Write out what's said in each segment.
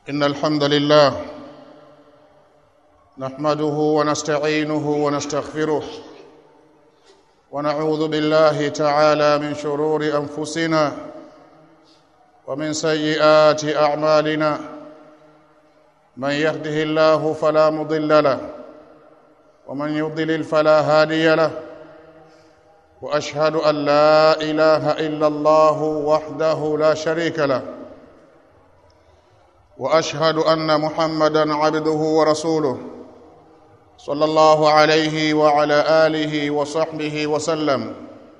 إن الحمد لله نحمده ونستعينه ونستغفره ونعوذ بالله تعالى من شرور أنفسنا ومن سيئات أعمالنا من يهده الله فلا مضل له ومن يضلل فلا هادي له واشهد ان لا اله الا الله وحده لا شريك له واشهد ان محمدا عبده ورسوله صلى الله عليه وعلى اله وصحبه وسلم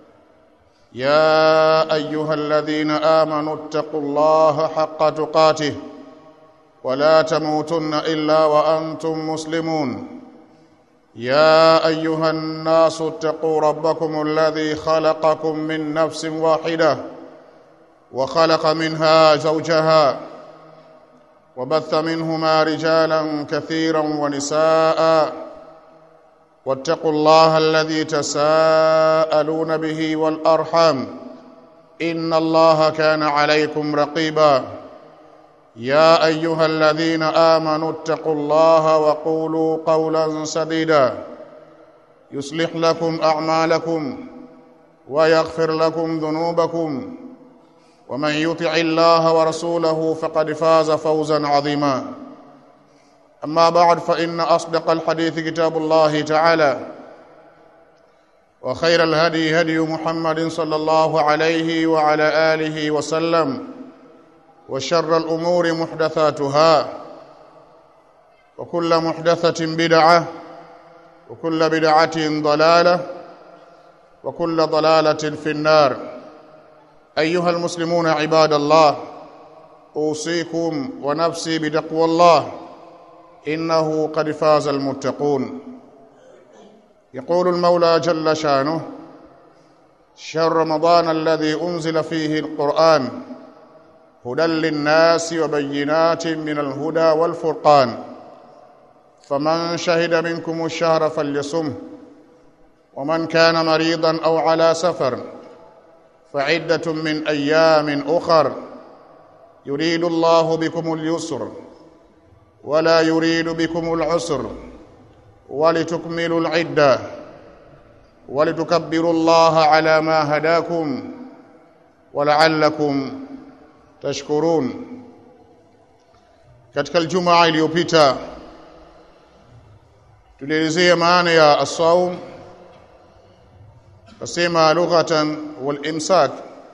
يا ايها الذين امنوا اتقوا الله حق تقاته ولا تموتن الا وانتم مسلمون يا ايها الناس اتقوا ربكم الذي خلقكم من نفس واحده وخلق منها زوجها وبث منهما رجالا كثيرا ونساء واتقوا الله الذي تساءلون به والارحام ان الله كان عليكم رقيبا يا ايها الذين امنوا اتقوا الله وقولوا قولا سديدا يصلح لكم اعمالكم ويغفر لكم ذنوبكم ومن يطع الله ورسوله فقد فاز فوزا عظيما اما بعد فان اصدق الحديث كتاب الله تعالى وخير الهدي هدي محمد صلى الله عليه وعلى اله وسلم وشر الأمور محدثاتها وكل محدثة بدعة وكل بدعة ضلالة وكل ضلالة في النار أيها المسلمون عباد الله أوصيكم ونفسي بتقوى الله إنه قد فاز المتقون يقول المولى جل شانه شهر رمضان الذي أنزل فيه القرآن هدى للناس وبينات من الهدى والفرقان فمن شهد منكم الشهر فليصمه ومن كان مريضا او على سفر فعده من ايام اخر يريد الله بكم اليسر ولا يريد بكم العسر ولتكملوا العده ولتكبروا الله على ما هداكم ولعلكم tashkurun katika aljumaa iliyopita tulielezea maana ya as-saum kasema lughatan wal imsak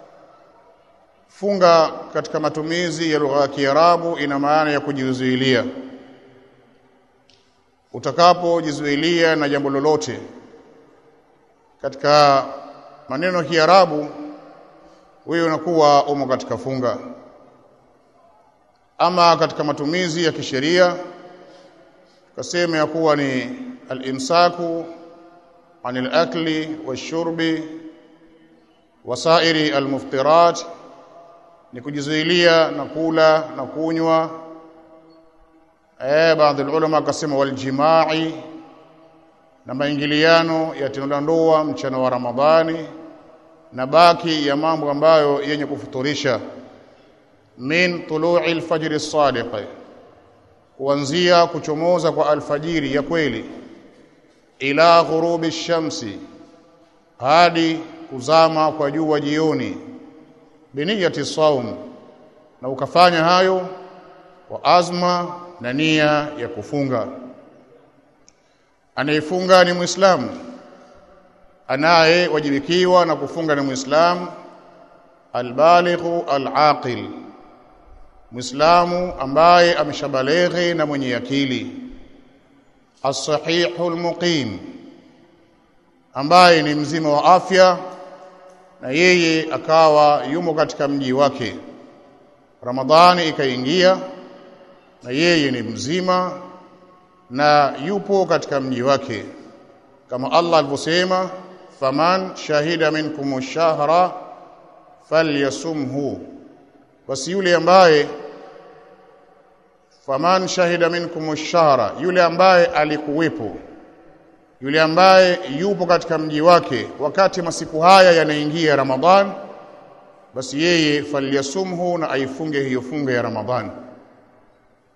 funga katika matumizi ya lugha ya Kiarabu ina maana ya kujizuilia utakapojizuilia na jambo lolote katika maneno ya Kiarabu wewe unakuwa umo katika funga ama katika matumizi ya kisheria tukasema ya kuwa ni al-imsaku anil akli washurbi wasairi almuftirat ni kujizuilia na kula na kunywa eh baadhi ulama akasema waljimai na maingiliano ya tendo la ndoa mchana wa Ramadhani na baki ya mambo ambayo yenye kufuturisha min tulu'i al-fajr as-sadiq kuanzia kuchomoza kwa alfajiri ya kweli ila ghurubi ash-shamsi hadi kuzama kwa jua jioni biniyati saum na ukafanya hayo kwa azma na nia ya kufunga anayefunga ni muislamu anayewajibikiwa na kufunga ni muislamu albalighu alaqil muislamu ambaye ameshabaleghe na mwenye akili as-sahihu al-muqim ambaye ni mzima wa afya na yeye akawa yumo katika mji wake Ramadhani ikaingia na yeye ni mzima na yupo katika mji wake kama Allah alivyosema faman shahida minkum ash-shahra falyasumhu basi yule ambaye faman shahida minkum ash-shahra yule ambaye alikuwepo yule ambaye yupo katika mji wake wakati masiku haya yanaingia Ramadhan basi yeye falyasumhu na aifunge hiyo funga ya Ramadhan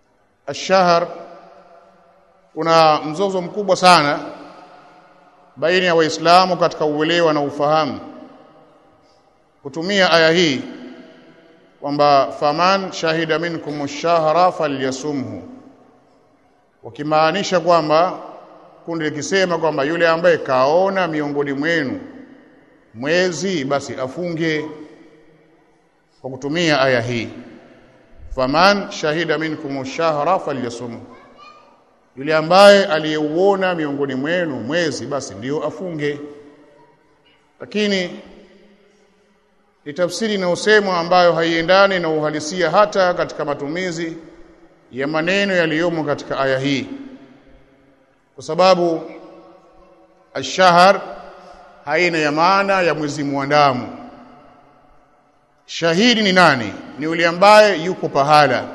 ash-shahr kuna mzozo mkubwa sana baina ya waislamu katika uelewa na ufahamu kutumia aya hii kwamba faman shahida minkum ash-shahra falyasumhu wakimaanisha kwamba kundi likisema kwamba yule ambaye kaona miongoni mwenu mwezi basi afunge kwa kutumia aya hii faman shahida minkum ash-shahra falyasumhu yule ambaye aliyeuona miongoni mwenu mwezi basi ndiyo afunge lakini ni tafsiri inayosemwa ambayo haiendani na uhalisia hata katika matumizi ya maneno yaliyomo katika aya hii kwa sababu ashahar haina ya maana ya mwezi mwandamo shahidi ni nani ni yule ambaye yuko pahala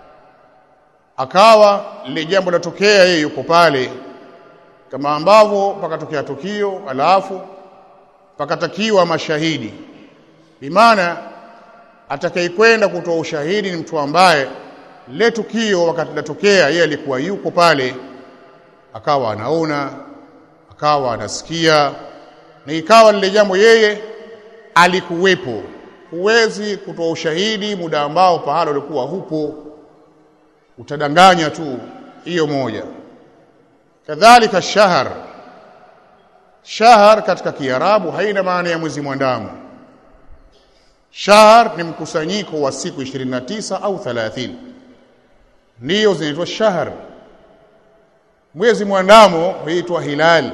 akawa lile jambo latokea yeye yuko pale kama ambavyo pakatokea tukio alafu pakatakiwa mashahidi bimaana atakayekwenda kutoa ushahidi ni mtu ambaye lile tukio wakati latokea yeye alikuwa yuko pale akawa anaona akawa anasikia na ikawa lile jambo yeye alikuwepo huwezi kutoa ushahidi muda ambao pahala ulikuwa hupo utadanganya tu hiyo moja kadhalika shahar shahar katika kiarabu haina maana ya mwezi mwandamo shahar ni mkusanyiko wa siku 29 au 30 ndiyo zinaitwa shahar mwezi mwandamo huitwa hilal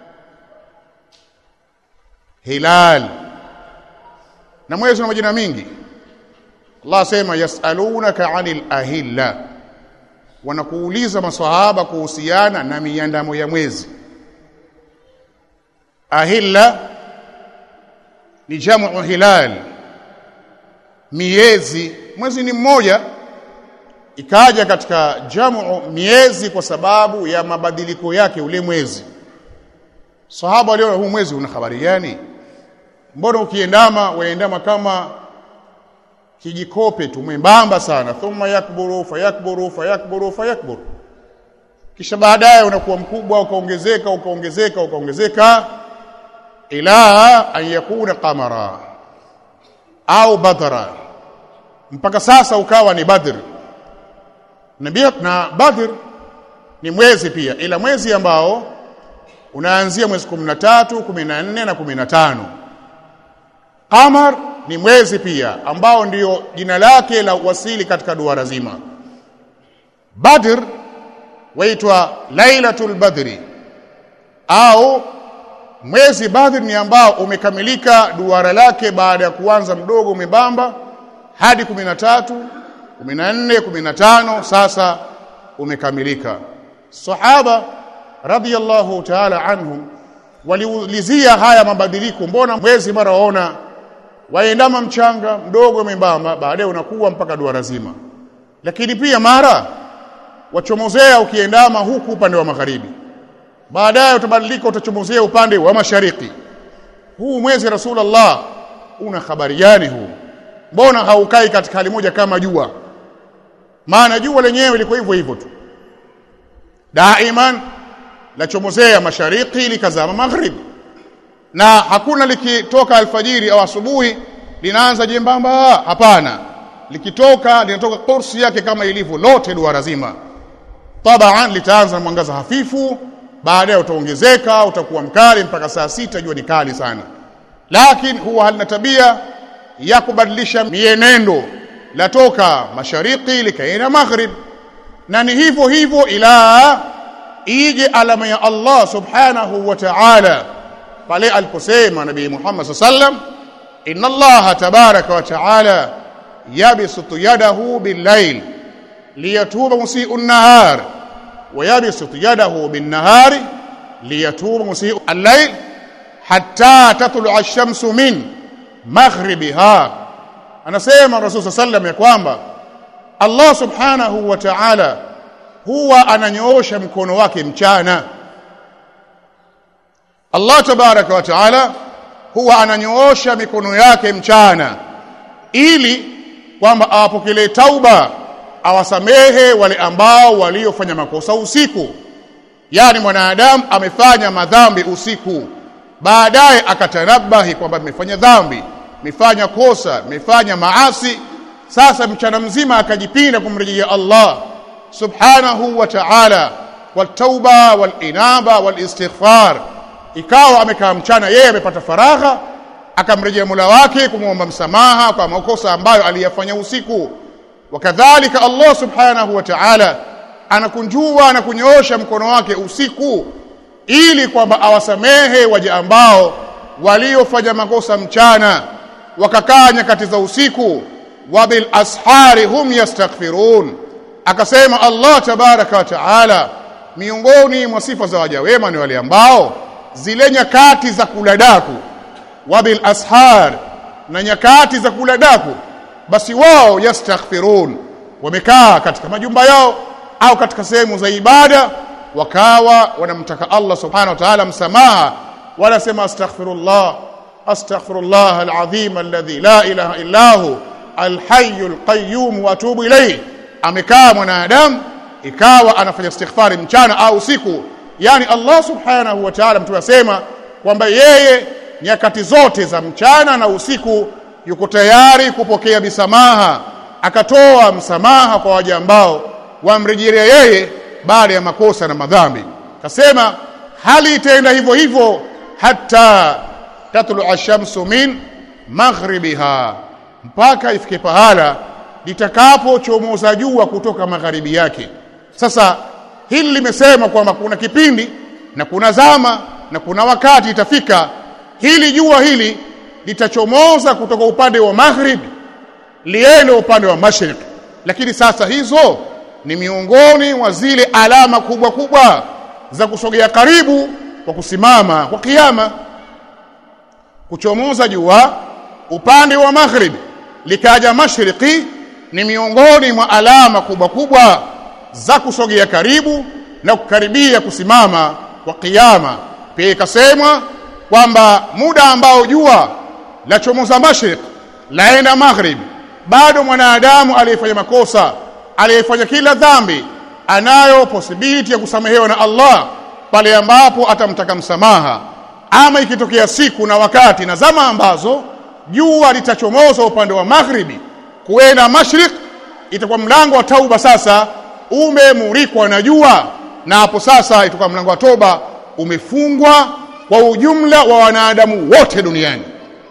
hilal na mwezi una majina mingi Allah sema yasalunaka anil ahilla wanakuuliza maswahaba kuhusiana na miandamo ya mwezi ahilla ni jamu hilal miezi mwezi ni mmoja ikaja katika jamu miezi kwa sababu ya mabadiliko yake ule mwezi sahaba aliona huu mwezi una habari gani mbona ukiendama waendama kama kijikope tu mwembamba sana thumma yakburu fayakburu fayakburu fayakburu kisha baadaye unakuwa mkubwa ukaongezeka ukaongezeka ukaongezeka ila an yakuna qamara au badra mpaka sasa ukawa ni badr na, na badr ni mwezi pia ila mwezi ambao unaanzia mwezi 13 14 na 15 qamar ni mwezi pia ambao ndio jina lake la wasili katika duara zima badr waitwa lailatul badri au mwezi badr ni ambao umekamilika duara lake baada ya kuanza mdogo umebamba hadi 13 14 15 sasa umekamilika sahaba radiyallahu ta'ala anhum waliulizia haya mabadiliko mbona mwezi mara waona waendama mchanga mdogo membamba baadaye unakuwa mpaka duara zima lakini pia mara wachomozea ukiendama huku upande wa magharibi baadaye utabadilika utachomozea upande wa mashariki huu mwezi rasulullah una habari gani huu mbona haukai katika hali moja kama jua maana jua lenyewe liko hivyo hivyo tu daiman lachomozea mashariki likazama magharibi na hakuna likitoka alfajiri au asubuhi linaanza jembamba hapana likitoka linatoka kursi yake kama ilivyo lote duara zima tabaan litaanza mwangaza hafifu baadaye utaongezeka utakuwa mkali mpaka saa sita jua ni kali sana lakini huwa halina tabia ya kubadilisha mienendo latoka mashariki likaenda maghrib na ni hivyo hivyo ila ije alama ya Allah subhanahu wa ta'ala pale aliposema nabii Muhammad sallam inna Allah tabaraka wa ta'ala yabsutu yadahu bil-layl liyatuba musii'u an-nahar wa yabsutu yadahu bin-nahari liyatuba musii'u al-layl hatta tatlu'a ash-shamsu min maghribiha anasema Rasul sallam ya kwamba Allah subhanahu wa ta'ala huwa ananyoosha mkono wake mchana Allah tabaraka wa taala huwa ananyoosha mikono yake mchana ili kwamba awapokelee tauba awasamehe wale ambao waliofanya makosa usiku yani mwanadamu amefanya madhambi usiku baadaye akatanabahi kwamba nimefanya dhambi nimefanya kosa nimefanya maasi sasa mchana mzima akajipinda kumrejea Allah subhanahu wa ta'ala والتوبه والانابه والاستغفار ikawa amekaa mchana yeye amepata faragha akamrejea Mola wake kumwomba msamaha kwa makosa ambayo aliyafanya usiku wakadhalika Allah subhanahu wa ta'ala anakunjua na kunyoosha mkono wake usiku ili kwamba awasamehe waja ambao waliofanya makosa mchana wakakaa nyakati za usiku wabil ashari hum yastaghfirun akasema Allah tabaraka wa taala miongoni mwa sifa za waja wema ni wale ambao zile nyakati za kula daku wabil ashar na nyakati za kula daku basi wao yastaghfirun wamekaa katika majumba yao au katika sehemu za ibada wakawa wanamtaka Allah subhanahu wa ta'ala msamaha wanasema astaghfirullah astaghfirullah alazim alladhi la ilaha illa hu alhayyul qayyum wa atubu ilayhi amekaa mwanadamu ikawa anafanya istighfari mchana au usiku yani Allah subhanahu wa ta'ala mtu asema kwamba yeye nyakati zote za mchana na usiku yuko tayari kupokea misamaha akatoa msamaha kwa waja ambao wamrejelea yeye baada ya makosa na madhambi kasema hali itaenda hivyo hivyo hata tatlu ashamsu min maghribiha mpaka ifike pahala litakapochomoza jua kutoka magharibi yake sasa hili limesema kwamba kuna kipindi na kuna zama na kuna wakati itafika hili jua hili litachomoza kutoka upande wa magharibi liende upande wa mashriq lakini sasa hizo ni miongoni mwa zile alama kubwa kubwa za kusogea karibu kwa kusimama kwa kiyama kuchomoza jua upande wa maghrib likaja mashriqi ni miongoni mwa alama kubwa kubwa za kusogea karibu na kukaribia kusimama kwa kiyama pia ikasemwa kwamba muda ambao jua la chomoza mashriq laenda maghrib bado mwanadamu aliyefanya makosa aliyefanya kila dhambi anayo possibility ya kusamehewa na Allah pale ambapo atamtaka msamaha ama ikitokea siku na wakati na zama ambazo jua litachomoza upande wa maghribi kuenda mashriq itakuwa mlango wa tauba sasa umemurikwa na jua na hapo sasa itakuwa mlango wa toba umefungwa kwa ujumla wa wanadamu wote duniani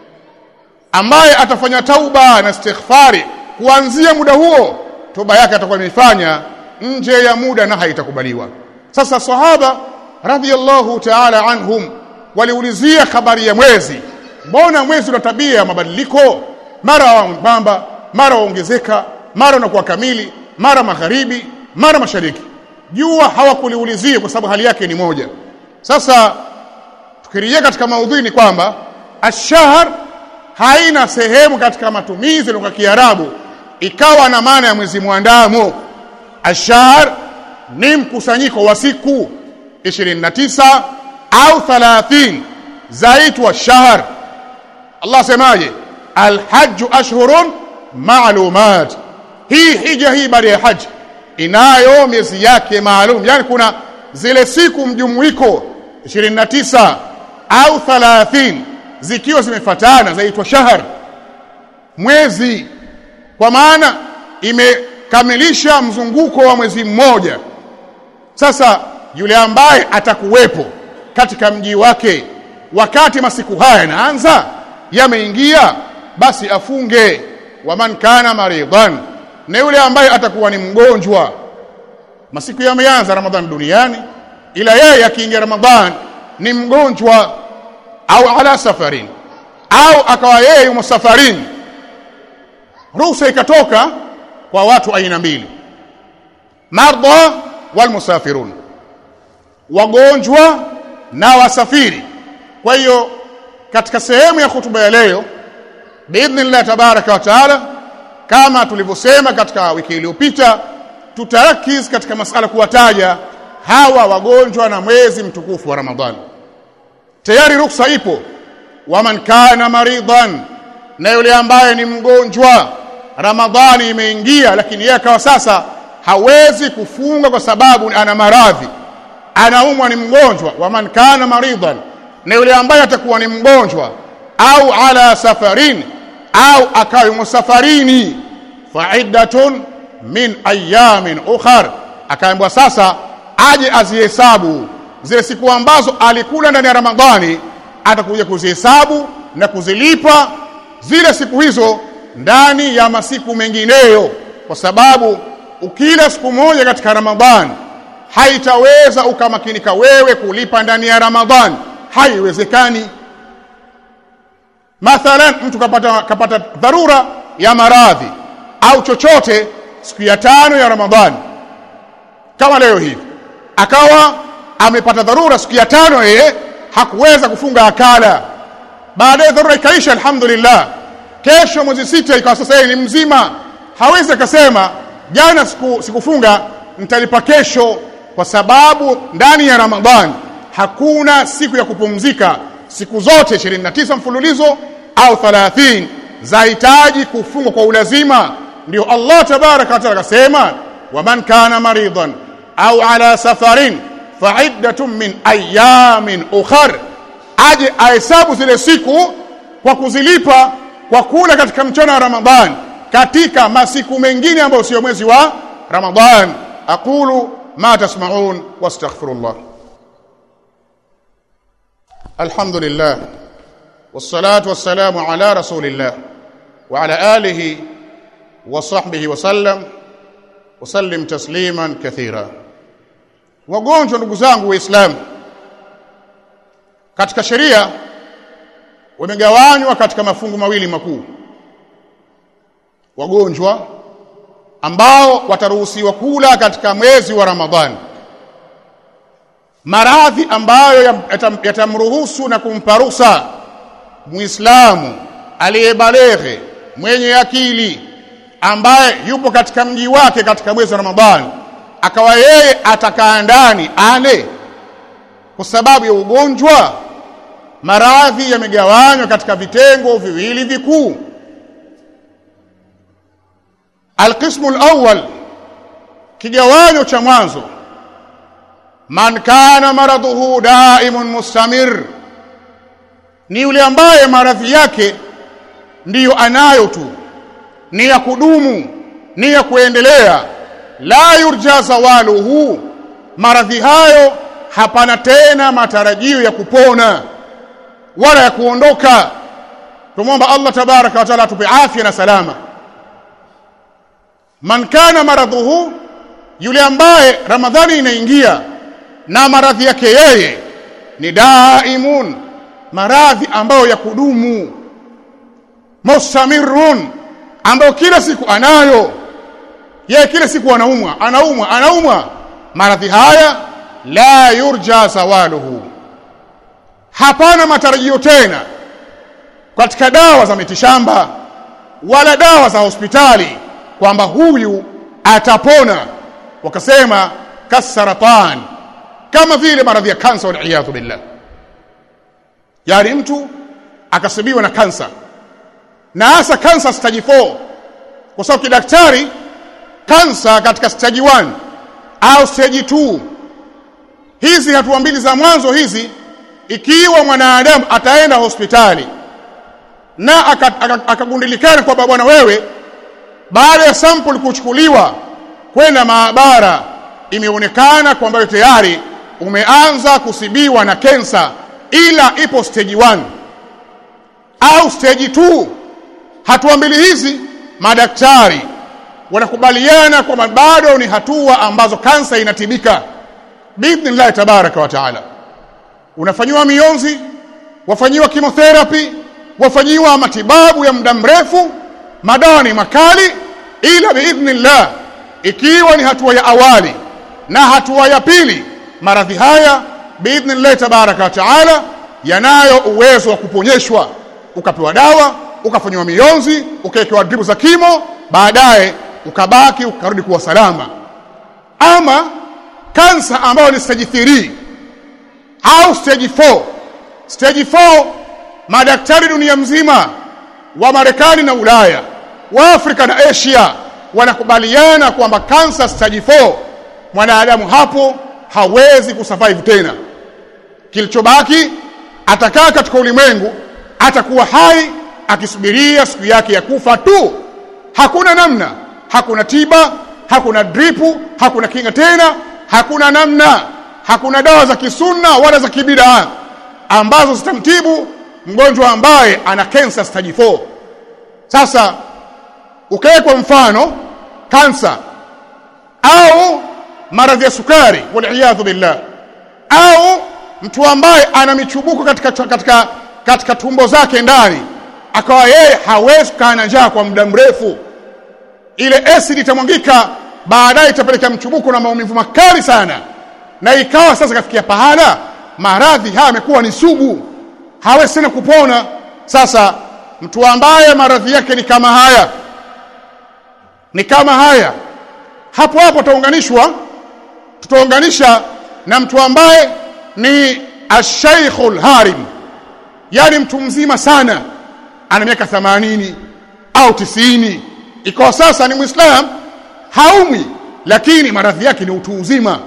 ambaye atafanya tauba na istighfari kuanzia muda huo toba yake atakuwa imeifanya nje ya muda na haitakubaliwa sasa sahaba radhiallahu ta'ala anhum waliulizia habari ya mwezi mbona mwezi una tabia ya mabadiliko mara wambamba mara waongezeka mara unakuwa kamili mara magharibi mara mashariki jua hawakuliulizia kwa sababu hali yake ni moja sasa tukirejea katika maudhui ni kwamba ashahar haina sehemu katika matumizi lugha Kiarabu ikawa na maana ya mwezi mwandamo ashahar ni mkusanyiko wa siku 29 au 30 zaitwa shahr Allah semaje alhajj ashhurun ma'lumat hii hija hii baada ya haji inayo miezi yake maalum yani kuna zile siku mjumuiko 29 au 30 zikiwa zimefatana zaitwa shahr mwezi kwa maana imekamilisha mzunguko wa mwezi mmoja sasa yule ambaye atakuwepo katika mji wake wakati masiku haya yanaanza yameingia basi afunge waman kana maridan na yule ambaye atakuwa ni mgonjwa masiku yameanza ramadhan duniani ila yeye akiingia ramadhan ni mgonjwa au ala safarin au akawa yeye yumo safarini ruhusa ikatoka kwa watu aina mbili marda wal musafirun wagonjwa na wasafiri kwa hiyo katika sehemu ya hutuba ya leo biidhnillah tabaraka wa taala kama tulivyosema katika wiki iliyopita tutarakiz katika masala kuwataja hawa wagonjwa na mwezi mtukufu wa Ramadhani tayari ruksa ipo waman kana maridan na yule ambaye ni mgonjwa ramadhani imeingia lakini yeye akawa sasa hawezi kufunga kwa sababu ana maradhi anaumwa ni mgonjwa wa man kana maridan na yule ambaye atakuwa ni mgonjwa au ala safarin au akawa safarini faiddatun min ayamin ukhar akaambiwa sasa aje azihesabu zile siku ambazo alikula ndani ya ramadhani atakuja kuzihesabu na kuzilipa zile siku hizo ndani ya masiku mengineyo kwa sababu ukila siku moja katika ramadhani haitaweza ukamakinika wewe kulipa ndani ya ramadhani haiwezekani mathalan mtu kapata, kapata dharura ya maradhi au chochote siku ya tano ya ramadhani kama leo hivi akawa amepata dharura siku ya tano yeye hakuweza kufunga akala baadaye dharura ikaisha alhamdulillah kesho mwezi sita ikawa sasa yeye ni mzima hawezi akasema jana siku, sikufunga nitalipa kesho kwa sababu ndani ya ramadhani hakuna siku ya kupumzika siku zote 29 mfululizo au 30 zahitaji kufungwa kwa ulazima ndio Allah tabaraka wa taala akasema waman kana maridan au ala safarin faiddatun min ayamin ukhar aje ahesabu zile siku kwa kuzilipa kwa kula katika mchana wa Ramadhan katika masiku mengine ambayo sio mwezi wa Ramadhan aqulu ma tasma'un wastaghfirullah alhamdulillah wassalatu wassalamu ala rasulillah wa ala alihi wa sahbihi wa sallam wa sallim tasliman kathira wagonjwa ndugu zangu waislamu katika sheria wamegawanywa katika mafungu mawili makuu wagonjwa ambao wataruhusiwa kula katika mwezi wa Ramadhani maradhi ambayo yatamruhusu na kumpa ruhusa muislamu aliyebaleghe mwenye akili ambaye yupo katika mji wake katika mwezi wa Ramadhani akawa yeye atakaa ndani ale kwa sababu ya ugonjwa maradhi yamegawanywa katika vitengo viwili vikuu alqismu alawwal kigawanyo cha mwanzo man kana maradhuhu daimun mustamir ni yule ambaye maradhi yake ndiyo anayo tu ni ya kudumu ni ya kuendelea la yurja zawaluhu maradhi hayo hapana tena matarajio ya kupona wala ya kuondoka tumwomba Allah tabaraka wa taala atupe afya na salama man kana maradhuhu yule ambaye ramadhani inaingia na maradhi yake yeye ni daimun maradhi ambayo ya kudumu mustamirun ambayo kila siku anayo yeye kila siku anaumwa anaumwa anaumwa maradhi haya la yurja zawaluhu hapana matarajio tena katika dawa za mitishamba wala dawa za hospitali kwamba huyu atapona wakasema kasaratan kama vile maradhi ya kansa waliyadhu billah yani mtu akasibiwa na kansa na hasa kansa stage 4 kwa sababu kidaktari kansa katika stage 1 au stage 2 hizi hatua mbili za mwanzo hizi ikiwa mwanadamu ataenda hospitali na akagundulikana aka, aka kwamba bwana wewe baada ya sample kuchukuliwa kwenda maabara imeonekana kwamba tayari umeanza kusibiwa na kensa ila ipo stage 1 au stage 2 hatua mbili hizi madaktari wanakubaliana kwamba bado ni hatua ambazo kansa inatibika biidhnillah tabaraka wa taala unafanyiwa mionzi wafanyiwa chemotherapy wafanyiwa matibabu ya muda mrefu madawa ni makali ila biidhnillah ikiwa ni hatua ya awali na hatua ya pili maradhi haya biidhnillah tabaraka wa taala yanayo uwezo wa kuponyeshwa ukapewa dawa ukafanyiwa mionzi ukawekewa dripu za kimo baadaye ukabaki ukarudi kuwa salama ama kansa ambayo ni stage 3 au stage 4 stage 4 madaktari dunia mzima wa Marekani na Ulaya wa Afrika na Asia wanakubaliana kwamba kansa stage 4 mwanadamu hapo hawezi kusurvive tena kilichobaki atakaa katika ulimwengu atakuwa hai akisubiria siku yake ya kufa tu hakuna namna hakuna tiba hakuna dripu hakuna kinga tena hakuna namna hakuna dawa za kisunna wala za kibidaa ambazo zitamtibu mgonjwa ambaye ana cancer stage 4 sasa ukae kwa mfano kansa au maradhi ya sukari waliyadhu billah au mtu ambaye ana michubuko katika, katika, katika tumbo zake ndani akawa yeye hawezi kukaa na njaa kwa muda mrefu ile acid itamwangika baadaye itapelekea mchubuko na maumivu makali sana na ikawa sasa kafikia pahala maradhi haya yamekuwa ni sugu hawezi tena kupona sasa mtu ambaye maradhi yake ni kama haya ni kama haya hapo hapo tutaunganishwa tutaunganisha na mtu ambaye ni ashaikhul harim yani mtu mzima sana ana miaka 80 au tisini ikawa sasa ni muislam haumi lakini maradhi yake ni utu uzima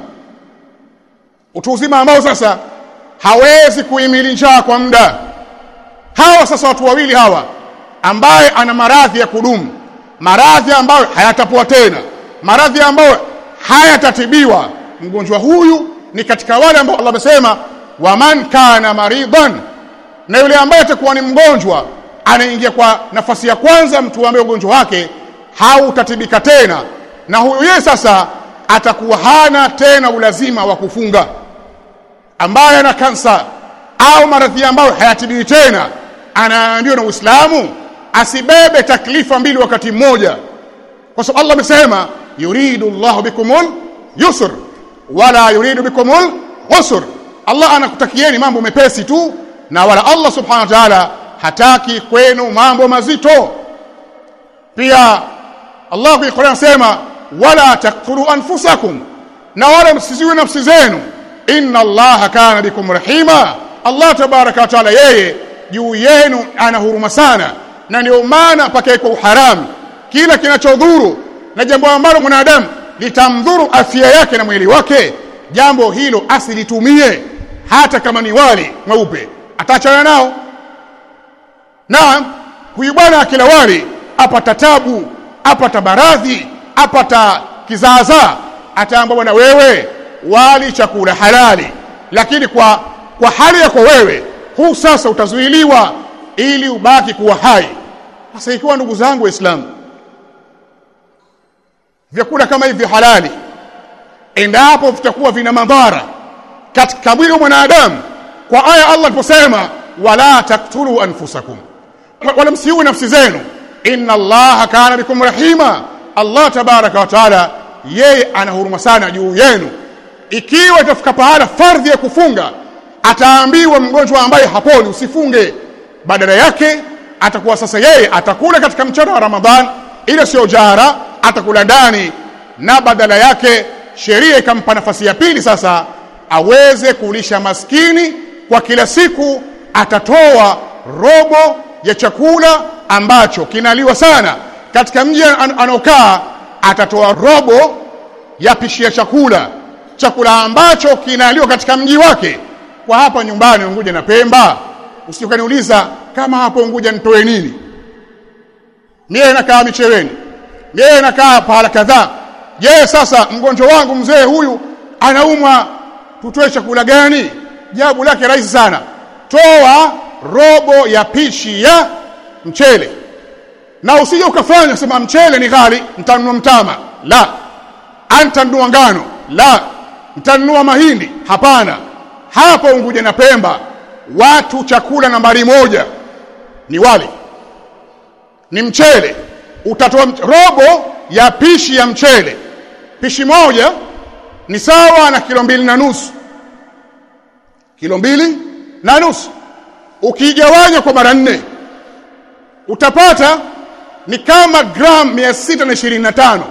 utu uzima ambao sasa hawezi kuhimili njaa kwa muda hawa sasa watu wawili hawa ambaye ana maradhi ya kudumu maradhi ambayo hayatapoa tena maradhi ambayo hayatatibiwa mgonjwa huyu ni katika wale ambao Allah amesema waman kana maridan na yule ambaye atakuwa ni mgonjwa anaingia kwa nafasi ya kwanza mtu ambaye ugonjwa wake hautatibika tena na huyu yeye sasa atakuwa hana tena ulazima wa kufunga ambaye ana kansa au maradhi ambayo hayatibiwi tena anaambiwa na Uislamu asibebe taklifa mbili wakati mmoja kwa sababu Allah amesema yuridu Allah bikumul yusr wala yuridu bikumul usr Allah anakutakieni mambo mepesi tu na wala Allah subhanahu wa ta'ala hataki kwenu mambo mazito pia Allah kwa Qur'an anasema wala taqtulu anfusakum na wala msiziwe nafsi zenu inna Allah kana bikum rahima Allah tabaraka wa taala yeye juu yenu ana huruma sana na ndio maana pakae kwa uharamu kila kinachodhuru na jambo ambalo mwanadamu litamdhuru afya yake na mwili wake jambo hilo asilitumie hata kama ni wali mweupe ataachana nao na huyu bwana akila wali apata tabu apata baradhi apata kizaazaa ataamba bwana wewe wali chakula halali lakini kwa kwa hali yako wewe huu sasa utazuiliwa ili ubaki kuwa hai sasa ikiwa ndugu zangu waislamu vyakula kama hivi halali endapo vitakuwa vina madhara katika mwili wa mwanadamu kwa aya Allah aliposema wala taktulu anfusakum wala msiue nafsi zenu inna allaha kana bikum rahima Allah tabaraka wa taala yeye ana huruma sana juu yenu ikiwa itafika pahala fardhi ya kufunga ataambiwa mgonjwa ambaye haponi usifunge badala yake atakuwa sasa yeye atakula katika mchana wa Ramadhan ile sio jara atakula ndani na badala yake sheria ikampa nafasi ya pili sasa aweze kulisha maskini kwa kila siku atatoa robo ya chakula ambacho kinaliwa sana katika mji an anaokaa atatoa robo ya pishi ya chakula chakula ambacho kinaliwa katika mji wake kwa hapa nyumbani Unguja na Pemba usikaniuliza kama hapo Unguja nitoe nini mie nakaa Micheweni mie nakaa pahala kadhaa je sasa mgonjwa wangu mzee huyu anaumwa tutoe chakula gani jawabu lake rahisi sana toa robo ya pishi ya mchele na usije ukafanya sema mchele ni ghali mtanunua mtama la antanunua ngano la mtanunua mahindi hapana hapo Unguja na Pemba watu chakula nambari moja ni wali ni mchele utatoa robo ya pishi ya mchele pishi moja ni sawa na kilo mbili na nusu kilo mbili na nusu ukigawanya kwa mara nne utapata ni kama gram 625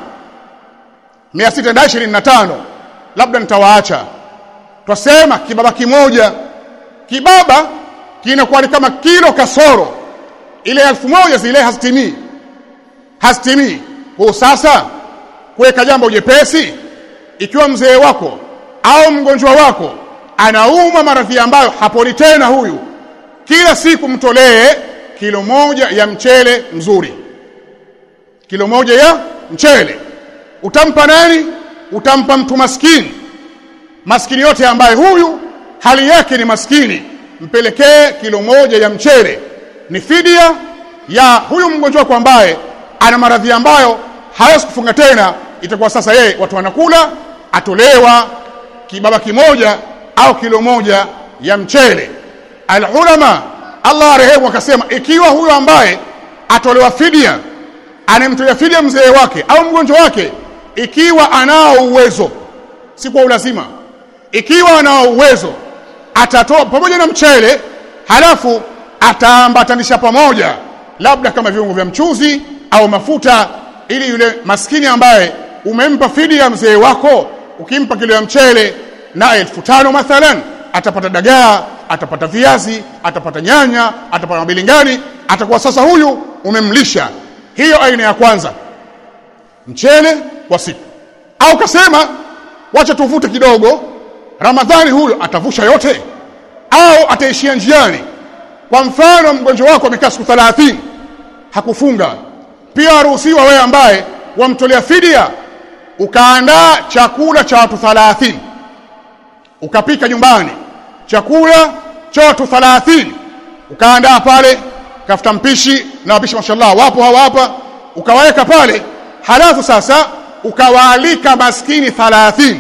625 labda nitawaacha twasema kibaba kimoja kibaba kinakuwa ni kama kilo kasoro ile elfu moja zile hazitimii hazitimii kwa sasa kuweka jambo jepesi ikiwa mzee wako au mgonjwa wako anauma maradhi ambayo haponi tena huyu kila siku mtolee kilo moja ya mchele mzuri kilo moja ya mchele utampa nani utampa mtu maskini maskini yote ambaye huyu hali yake ni maskini mpelekee kilo moja ya mchele ni fidia ya huyu mgonjwa wako ambaye ana maradhi ambayo hawezi kufunga tena itakuwa sasa yeye watu wanakula atolewa kibaba kimoja au kilo moja ya mchele alulama Allah arehemu akasema ikiwa huyo ambaye atolewa fidia anemtolea fidia mzee wake au mgonjwa wake ikiwa anao uwezo si kwa ulazima ikiwa anao uwezo atatoa pamoja na mchele halafu ataambatanisha pamoja labda kama viungo vya mchuzi au mafuta ili yule maskini ambaye umempa fidia mzee wako ukimpa kilo ya mchele na elfu tano mathalan atapata dagaa atapata viazi atapata nyanya atapata mabilingani atakuwa sasa huyu umemlisha hiyo aina ya kwanza mchele kwa siku au kasema wacha tuvute kidogo ramadhani huyo atavusha yote au ataishia njiani kwa mfano mgonjwa wako amekaa siku 30 hakufunga pia aruhusiwa wewe ambaye wamtolea fidia ukaandaa chakula cha watu 30 ukapika nyumbani chakula cha watu 30 ukaandaa pale kafuta mpishi na wapishi mashallah wapo hawa hapa ukawaweka pale halafu sasa ukawaalika maskini 30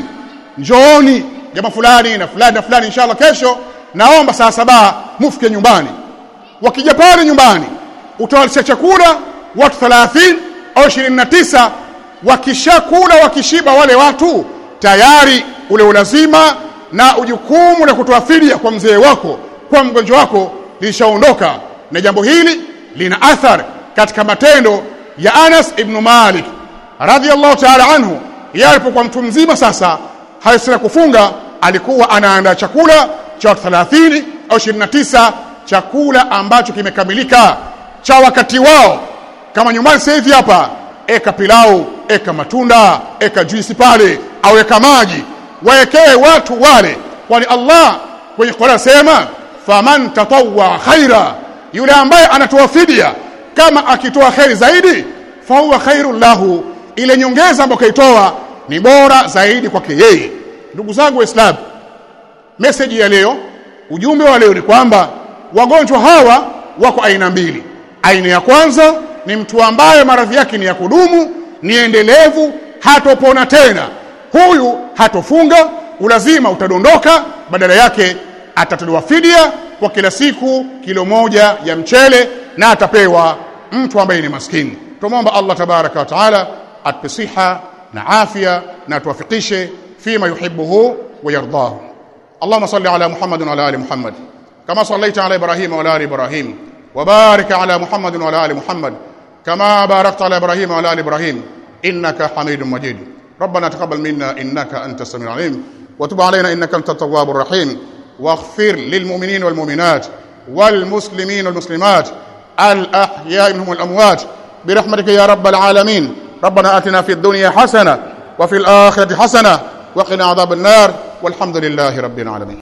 njooni jamaa fulani na fulani na fulani inshallah kesho naomba saa saba mufike nyumbani wakija pale nyumbani utawalisha chakula watu 30 au 29 wakishakula wakishiba wale watu tayari ule ulazima na ujukumu la kutoa fidia kwa mzee wako kwa mgonjwa wako lishaondoka na jambo hili lina athar katika matendo ya Anas ibn Malik radhiallahu ta'ala anhu yeye alipokuwa mtu mzima sasa hawezi kufunga alikuwa anaandaa chakula cha watu 30 au 29 chakula ambacho kimekamilika cha wakati wao kama nyumbani sasa hivi hapa eka pilau eka matunda eka juisi pale au eka maji waekee watu wale kwani Allah kwenye Qur'an sema faman tatawwa khaira yule ambaye anatoa fidia kama akitoa khairi zaidi fahuwa khairul lahu ile nyongeza ambayo kaitoa ni bora zaidi kwake yeye ndugu zangu waislamu message ya leo ujumbe wa leo ni kwamba wagonjwa hawa wako aina mbili aina ya kwanza ni mtu ambaye maradhi yake ni ya kudumu ni endelevu hatopona tena huyu hatofunga ulazima utadondoka badala yake atatolewa fidia kwa kila siku kilo moja ya mchele na atapewa mtu ambaye ni maskini tumomba Allah tabaraka wa taala atupe siha na afya na tuwafikishe fima yuhibbuhu wa yardahu اللهم صل على محمد وعلى ال محمد كما صليت على ابراهيم وعلى ال ابراهيم وبارك على محمد وعلى ال محمد كما باركت على ابراهيم وعلى ال ابراهيم انك حميد مجيد ربنا تقبل منا انك انت السميع العليم وتب علينا انك انت التواب الرحيم واغفر للمؤمنين والمؤمنات والمسلمين والمسلمات الاحياء منهم والاموات برحمتك يا رب العالمين ربنا اتنا في الدنيا حسنه وفي الاخره حسنه وقنا عذاب النار والحمد لله رب العالمين